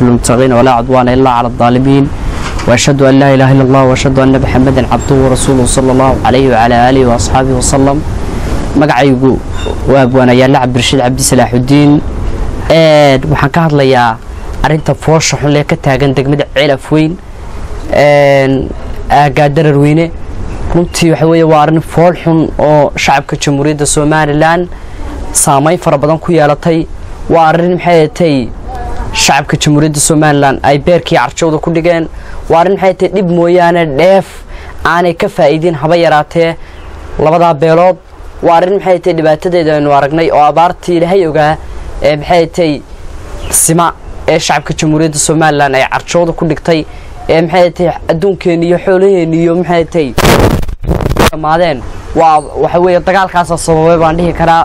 المتقين ولا عدوان إلا على الظالمين وأشهد أن لا إله إلا الله وأشهد أن محمدا عبده ورسوله صلى الله عليه وعلى آله وأصحابه وسلم magacaygu waa abwaanayaalla cabdirashiid cabdi salaaxudiin waxaan ka hadlayaa arinta foosha xun lee ka taagan degmada ceelaf weyn aagaadarar weyne runtii waxa weeye waa arrin fool xun oo shacabka jamhuuriyadda somalilan saameyn fara badan ku yeelatay waa arrin maxay tay shacabka jamhuuriyadda somalilan ay beerkii carjowda ku dhigeen waa arrin maxay tay dhib mooyaane dheef aanay ka faa'iidin haba yaraatee labadaa beelood waa arrin maxay tay dhibaatadeeda aynu aragnay oo abaartii ilaahay ogaa ee maxay tay sima ee shacabka jamhuuriyadda somalilan ay carjooda ku dhigtay ee maxay tay adduunkeeni iyo xoolaheeni iyo maxay tay dhammaadeen waa waxa weeye dagaalkaasa sababay baan dhihi karaa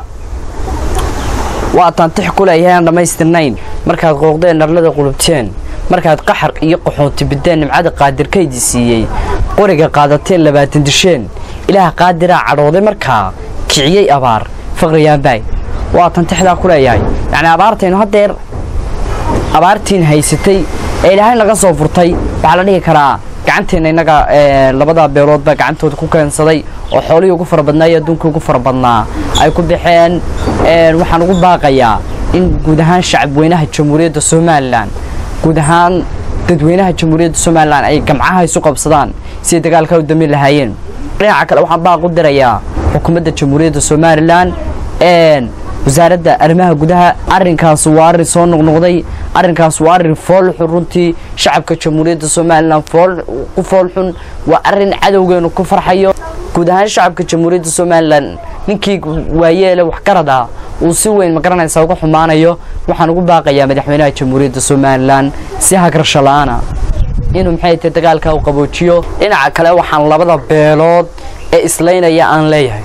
waa taantix ku leeyahay aan dhammaystirnayn markaad qooqdeen narlada qulubteen markaad qaxar iyo qaxoonti bideen nimcada qaadirkaydii siiyey qoriga qaadateen labaatan disheen ilaah qaadiraa cadhooday markaa kiciyey abaar faqriyaanbaay waa tantixdaa ku leeyahay yacni abaartaynu haddeer abaartiin haysatay ee ilaahay naga soo furtay waxaa la dhihi karaa gacanteenna innaga labadaa beeloodbaa gacantooda ku keensaday oo xoolihii ugu fara badnaa iyo adduunkii ugu fara badnaa ay ku baxeen waxaan ugu baaqayaa in guud ahaan shacabweynaha jamhuuriyadda somalilan guud ahaan dadweynaha jamhuuriyadda somalilan ay gamcaha isu qabsadaan siday dagaalkaa u damin lahaayeen dhinaca kale waxaan baaq u dirayaa xukuumadda jamhuuriyadda somalilan wasaaradda arrimaha gudaha arrinkaas waa arrin soo noqnoqday arrinkaas waa arrin foolxun runtii shacabka jamhuuriyadda somalilan ku foolxun waa arrin cadowgeenu ku farxayo guud ahaan shacabka jamhuuriyadda somalilan ninkii waayeele waxgarad ah uu si weyn magaranaysa uga xumaanayo waxaan ugu baaqayaa madaxweynaha jamhuuriyadda somalilan si hagrasho la-aana inuu maxay tahay dagaalka u qaboojiyo dhinaca kale waxaan labada beelood ee islaynaya aan leeyahay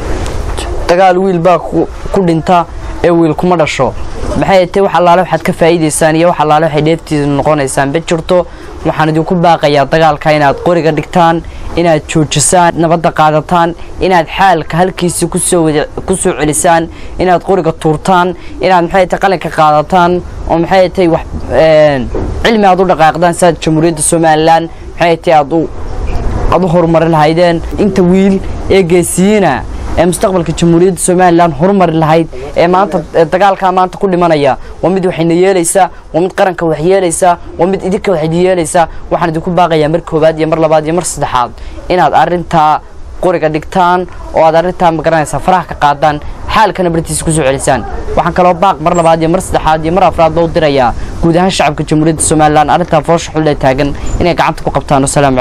dagaal wiil baa ku dhinta ee wiil kuma dhasho maxay tahay wax allaale waxaad ka faa'iidaysaan iyo wax allaale waxay dheeftiisa noqonaysaan ma jirto waxaan idinku baaqayaa dagaalka inaad qoriga dhigtaan inaad joojisaan nabadda qaadataan inaad xaalka halkiisii kusoo ku soo celisaan inaad qoriga tuurtaan inaad maxay tahay qalinka qaadataan oo maxay tahay wax cilmi aad u dhaqaaqdaan siaad jamhuuriyadda somalilan maxay tahay aad u aad u horumarin lahaydeen inta wiil ee geesiyiina ee mustaqbalka jamhuuriyadda somalilan horumari lahayd ee maanta dagaalkaa maanta ku dhimanaya waa mid waxayna yeelaysaa waa mid qaranka wax yeelaysaa waa mid idinka wax yeelaysaa waxaan idinku baaqayaa mar koowaad iyo mar labaad iyo mar saddexaad inaad arrintaa qoriga dhigtaan oo aad arrintaa magaranaysaa faraha ka qaadaan xaalkana bartiisa kusoo celisaan waxaan kaloo baaq mar labaad iyo mar saddexaad iyo mar afraad loo dirayaa guud ahaan shacabka jamhuuriyadda somalilan arrintaa foosha xulle taagan inay gacanta ku qabtaan wasalaam